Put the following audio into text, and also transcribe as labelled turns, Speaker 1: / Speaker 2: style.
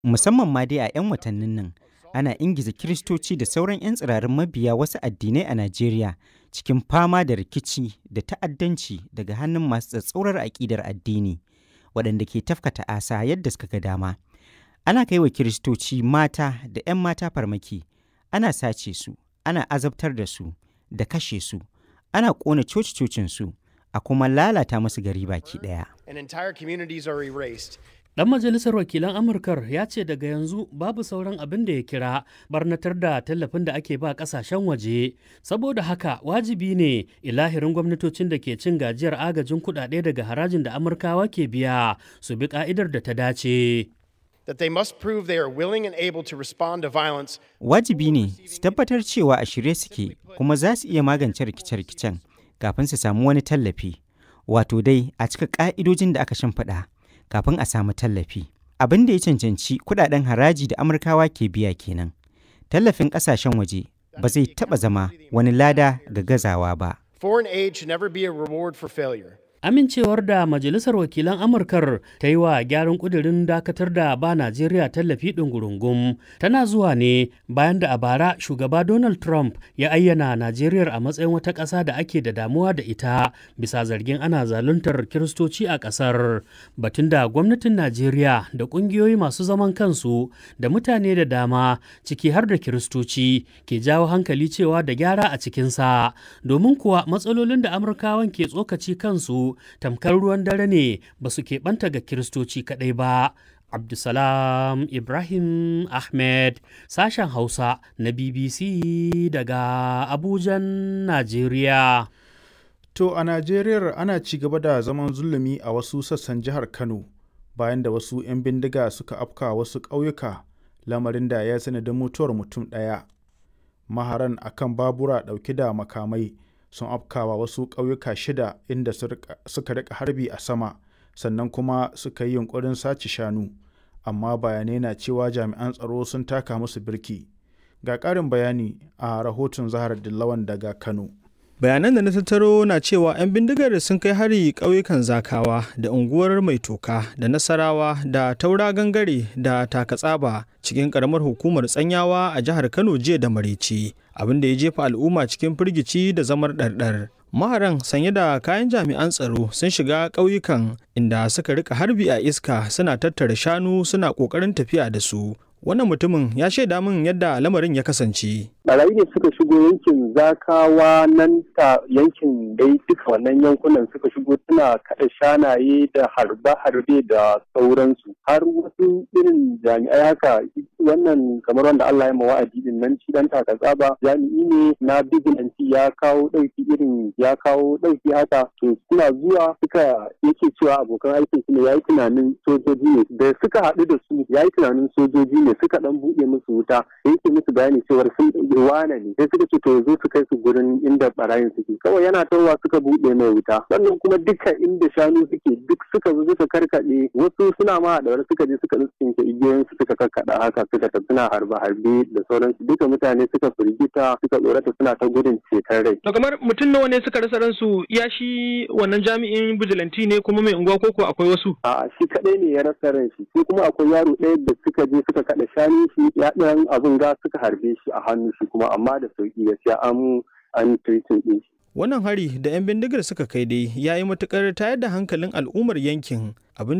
Speaker 1: Musamman ma dai a 'yan watannin nan, ana ingiza Kiristoci da sauran 'yan tsirarin mabiya wasu addinai a Najeriya cikin fama da rikici da ta'addanci daga hannun masu tsatsaurar aƙidar addini, waɗanda ke tafka ta'asa yadda suka ga dama. Ana kai wa Kiristoci mata da 'yan mata farmaki, ana sace su, ana azabtar da su, da kashe su, ana ƙona coci-cocinsu, a kuma lalata musu gari baki ɗaya.
Speaker 2: and entire communities are erased.
Speaker 3: Ɗan majalisar wakilan Amurkar ya ce daga yanzu babu sauran abin da ya kira barnatar da tallafin da ake ba ƙasashen waje. Saboda haka wajibi ne ilahirin gwamnatocin da ke cin gajiyar agajin kuɗaɗe daga harajin da Amurkawa ke biya su bi ƙa'idar da ta dace.
Speaker 2: That they must prove they are willing and able to respond to violence
Speaker 1: Wajibi ne su tabbatar cewa a shirye suke kuma za su iya magance rikice-rikicen kafin su samu wani tallafi. Wato dai a cika ƙa'idojin da aka shimfiɗa kafin a samu tallafi. Abin da ya cancanci kuɗaɗen haraji da Amurkawa ke biya kenan. Tallafin ƙasashen waje ba zai taɓa zama wani lada ga gazawa ba.
Speaker 2: Foreign aid should never be a reward for failure.
Speaker 3: Amincewar da Majalisar Wakilan Amurkar ta yi wa gyaran ƙudurin dakatar da ba Najeriya tallafi ɗungurungum tana zuwa ne bayan da a bara shugaba Donald Trump ya ayyana Najeriya a matsayin wata ƙasa da ake da damuwa da ita bisa zargin ana zaluntar Kiristoci a ƙasar. Batun da gwamnatin Najeriya da ƙungiyoyi masu zaman kansu da mutane da dama ciki har da Kiristoci ke jawo hankali cewa da gyara a cikinsa domin kuwa matsalolin da Amurkawan ke tsokaci kansu tamkar ruwan dare ne ba su keɓanta ga kiristoci kaɗai ba. Abdulsalam Ibrahim Ahmed sashen Hausa na BBC daga Abujan, Najeriya.
Speaker 4: To a Najeriya ana ci gaba da zaman zulumi a wasu sassan jihar Kano bayan da wasu 'yan bindiga suka afka wasu ƙauyuka lamarin da ya sanadin mutuwar mutum ɗaya. Maharan akan babura ɗauke da makamai sun afkawa wasu ƙauyuka shida inda suka rika harbi a sama sannan kuma suka yi yunkurin sace shanu amma bayanai na cewa jami'an tsaro sun taka musu birki ga ƙarin bayani a rahoton zahar dillawan daga kano
Speaker 5: bayanan da na tattaro na cewa 'yan bindigar sun kai hari ƙauyukan zakawa da unguwar mai toka da nasarawa da taura gangare da takatsaba cikin ƙaramar hukumar tsanyawa a jihar kano jiya da maraice abin da ya jefa al'umma cikin firgici da zamar ɗarɗar maharan sanye da kayan jami'an tsaro sun shiga ƙauyukan inda suka rika harbi a iska suna tattara shanu suna ƙoƙarin tafiya da su wannan mutumin ya shaida min yadda lamarin ya kasance.
Speaker 6: Barayi ne suka shigo yankin zakawa nan ta yankin dai duka wannan yankunan suka shigo suna kaɗa shanaye da harbe-harbe da sauransu har wasu irin jami'ai haka wannan kamar wanda Allah ya wa'adi din nan ci dan taka tsaba jami'i ne na bigilanci ya kawo ɗauki irin ya kawo ɗauki haka to suna zuwa suka yake cewa abokan aikin su ne yayi tunanin sojoji ne da suka haɗu da su yayi tunanin sojoji ne suka dan buɗe musu wuta yake musu bayani cewar sun wane ne sai suka ce to zo su kai su gurin inda barayin suke kawai yana tawa suka buɗe mai wuta sannan kuma duka inda shanu suke duk suka zo suka karkaɗe wasu suna ma da suka je suka tsinke igiyoyin su suka karkaɗa haka suka tafi suna harbe harbe da sauransu duka mutane suka firgita suka tsorata suna ta gudun ceton rai.
Speaker 7: To kamar mutum nawa ne suka rasa ransu ya shi wannan jami'in bijilanti ne kuma mai unguwa koko akwai wasu?
Speaker 6: A'a shi kaɗai ne ya rasa ran shi sai kuma akwai yaro ɗaya da suka je suka kaɗa shanu shi ya ɗan abin ga suka harbe shi a hannu shi kuma amma da sauki gaskiya an an treating ɗin shi.
Speaker 5: Wannan hari da 'yan bindigar suka kai dai ya yi matukar tayar da hankalin al'ummar yankin abin